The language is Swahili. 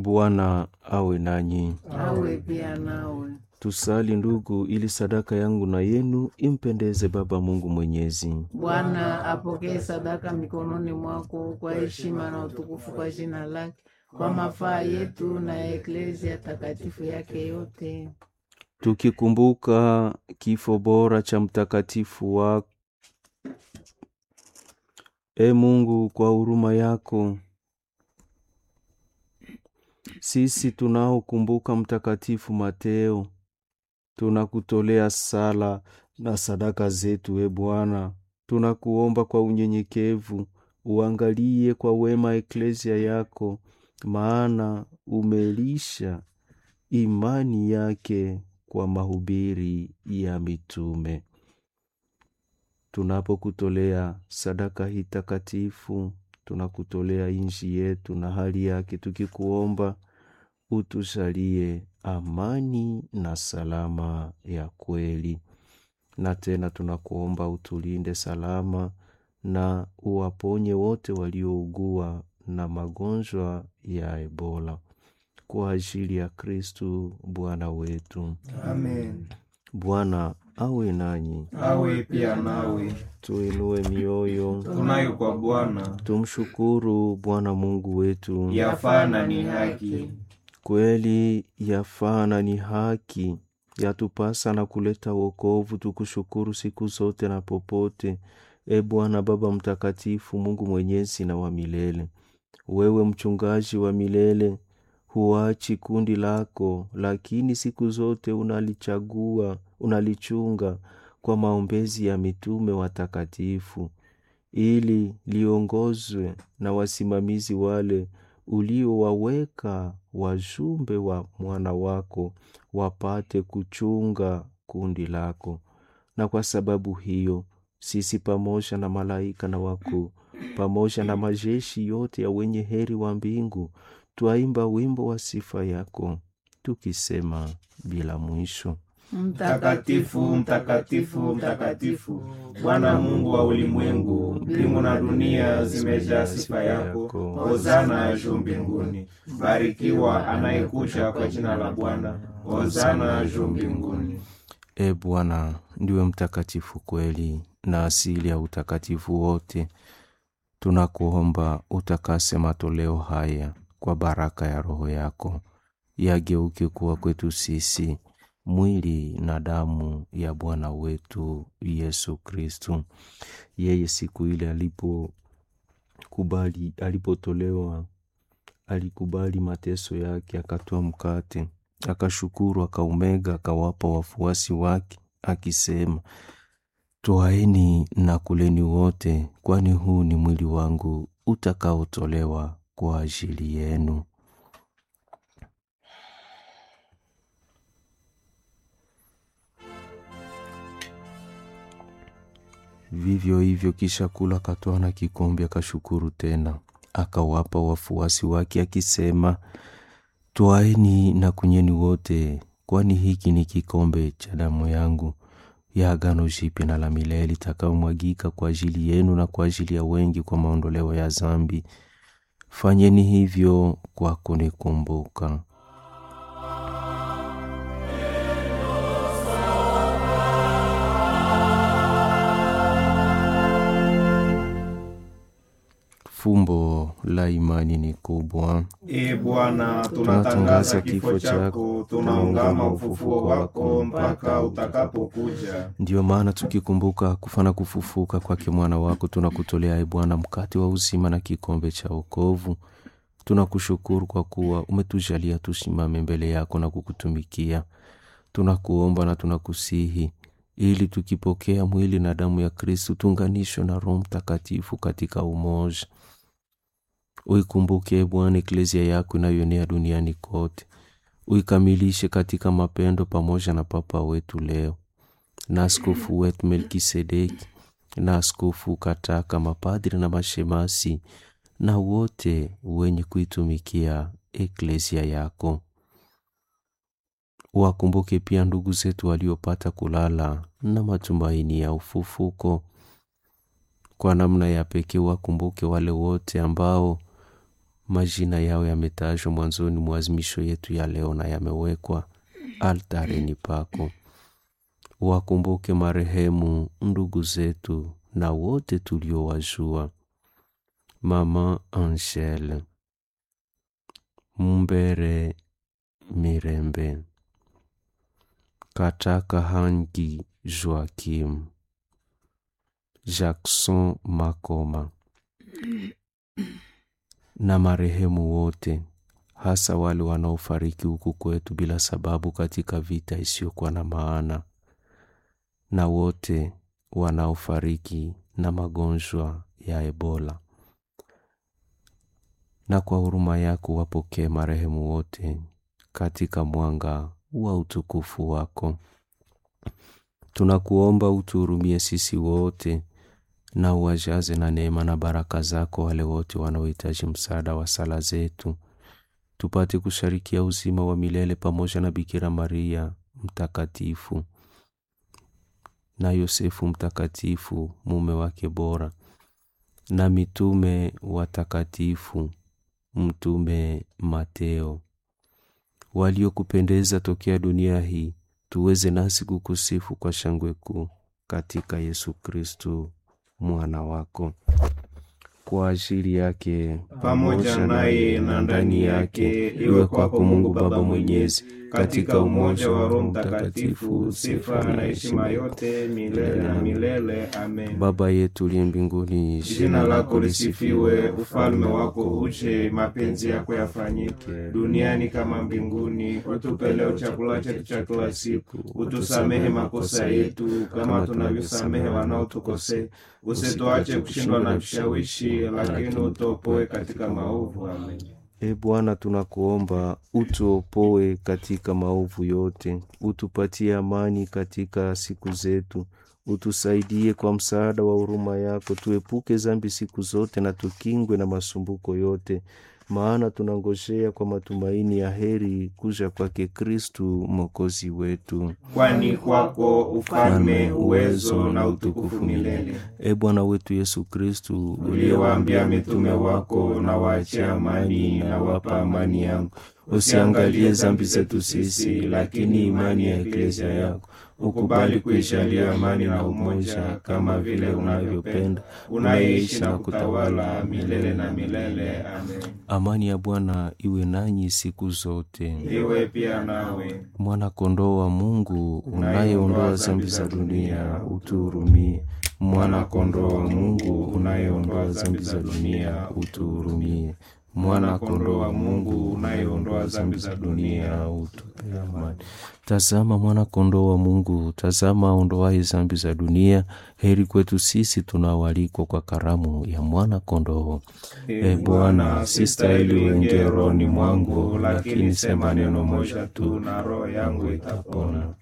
Bwana awe nanyi. awe pia nawe. Tusali ndugu, ili sadaka yangu na yenu impendeze Baba Mungu Mwenyezi. Bwana apokee sadaka mikononi mwako kwa heshima na utukufu kwa jina lake, kwa mafaa yetu na ya eklezia takatifu yake yote. Tukikumbuka kifo bora cha mtakatifu wa E Mungu, kwa huruma yako sisi tunaokumbuka mtakatifu Mateo tunakutolea sala na sadaka zetu. E Bwana, tunakuomba kwa unyenyekevu uangalie kwa wema eklezia yako, maana umelisha imani yake kwa mahubiri ya mitume. Tunapokutolea sadaka hii takatifu, tunakutolea inji yetu na hali yake, tukikuomba utusalie amani na salama ya kweli. Na tena tunakuomba utulinde salama na uwaponye wote waliougua na magonjwa ya Ebola kwa ajili ya Kristu Bwana wetu. Amen. Bwana awe nanyi, Awe pia nawe. tuinue mioyo, Tunayo kwa Bwana, tumshukuru Bwana Mungu wetu. yafaa na ni haki. Kweli yafaa na ni haki, yatupasa na kuleta wokovu, tukushukuru siku zote na popote. E Bwana Baba Mtakatifu, Mungu mwenyezi na wa milele, wewe mchungaji wa milele, huachi kundi lako, lakini siku zote unalichagua, unalichunga kwa maombezi ya mitume watakatifu, ili liongozwe na wasimamizi wale uliowaweka wajumbe wa mwana wako wapate kuchunga kundi lako. Na kwa sababu hiyo sisi pamoja na malaika na wakuu pamoja na majeshi yote ya wenye heri wa mbingu twaimba wimbo wa sifa yako tukisema bila mwisho: Mtakatifu, mtakatifu, mtakatifu, Bwana Mungu wa ulimwengu, mbingu na dunia zimejaa sifa yako. Hosana juu mbinguni. Barikiwa anayekuja kwa jina la Bwana. Hosana juu mbinguni. E Bwana, ndiwe mtakatifu kweli na asili ya utakatifu wote. Tunakuomba utakase matoleo haya kwa baraka ya Roho yako, yageuke kuwa kwetu sisi mwili na damu ya Bwana wetu Yesu Kristu. Yeye siku ile alipokubali, alipotolewa, alikubali mateso yake, akatoa mkate, akashukuru, akaumega, akawapa wafuasi wake, akisema, Twaeni na kuleni wote, kwani huu ni mwili wangu utakaotolewa kwa ajili yenu. Vivyo hivyo, kisha kula, akatwaa na kikombe, akashukuru tena, akawapa wafuasi wake, akisema, Twaeni na kunyweni wote, kwani hiki ni kikombe cha damu yangu ya agano jipya na la milele itakayomwagika kwa ajili yenu na kwa ajili ya wengi kwa maondoleo ya dhambi. Fanyeni hivyo kwa kunikumbuka. Fumbo la imani ni kubwa. E Bwana, tunatangaza kifo chako, tunaungama ufufuo wako mpaka utakapokuja. Ndiyo maana tukikumbuka kufa na kufufuka kwake mwana wako, tunakutolea e Bwana mkate wa uzima na kikombe cha wokovu. Tunakushukuru kwa kuwa umetujalia tusimame mbele yako na kukutumikia. Tunakuomba na tunakusihi ili tukipokea mwili na damu ya Kristu tuunganishwe na Roho Mtakatifu katika umoja. Uikumbuke e Bwana eklezia yako inayoenea duniani kote, uikamilishe katika mapendo pamoja na Papa wetu leo na askofu wetu Melkisedeki na askofu Kataka, mapadri na mashemasi na wote wenye kuitumikia eklezia yako. Wakumbuke pia ndugu zetu waliopata kulala na matumaini ya ufufuko. Kwa namna ya pekee wakumbuke wale wote ambao majina yao yametajwa mwanzoni mwa azimisho yetu ya leo na yamewekwa altareni pako. Wakumbuke marehemu ndugu zetu na wote tuliowajua, Mama Angele Mumbere Mirembe Kataka Hangi Joakim Jackson Makoma na marehemu wote, hasa wale wanaofariki huku kwetu bila sababu katika vita isiyokuwa na maana, na wote wanaofariki na magonjwa ya Ebola. Na kwa huruma yako wapokee marehemu wote katika mwanga wa utukufu wako. Tunakuomba utuhurumie sisi wote na uwajaze na neema na baraka zako wale wote wanaohitaji msaada wa sala zetu, tupate kusharikia uzima wa milele pamoja na Bikira Maria mtakatifu na Yosefu mtakatifu mume wake bora na mitume watakatifu, Mtume Mateo, waliokupendeza tokea dunia hii, tuweze nasi kukusifu kwa shangwe kuu katika Yesu Kristu mwana wako. Kwa ajili yake pamoja naye na ndani yake, iwe kwako Mungu Baba Mwenyezi, katika umoja wa Roho Mtakatifu, sifa na heshima yote milele na milele. Amen. Baba yetu uliye mbinguni, Jina lako lisifiwe, ufalme wako uje, mapenzi yako yafanyike duniani kama mbinguni. Utupe leo chakula chetu cha kila siku, utusamehe makosa yetu kama tunavyosamehe wanaotukosea, usituache kushindwa na vishawishi, lakini utuopoe katika maovu. Amen. E Bwana, tunakuomba utuopoe katika maovu yote, utupatie amani katika siku zetu, utusaidie kwa msaada wa huruma yako, tuepuke zambi siku zote na tukingwe na masumbuko yote, maana tunangojea kwa matumaini ya heri kuja kwake Kristu mwokozi wetu. Kwani kwako ufalme, uwezo na utukufu milele. E Bwana wetu Yesu Kristu, Uliyewaambia mitume wako, na waachie amani, na wapa amani yangu, usiangalie zambi zetu sisi, lakini imani ya eklezia yako ukubali kuijalia amani na umoja, kama vile unavyopenda, unayeishi na kutawala milele na milele. Amen. amani ya Bwana iwe nanyi siku zote. Iwe pia nawe. Mwana kondoo wa Mungu unayeondoa zambi za dunia, utuhurumie. Mwana kondoo wa Mungu unayeondoa zambi za dunia, utuhurumie. Mwana kondoo wa Mungu unayeondoa zambi za dunia, utupe amani. Tazama mwana kondoo wa Mungu, tazama aondoaye zambi za dunia. Heri kwetu sisi tunaoalikwa kwa karamu ya mwana kondoo. E Bwana, sistahili uingie rohoni mwangu, lakini sema neno moja tu na roho yangu itapona.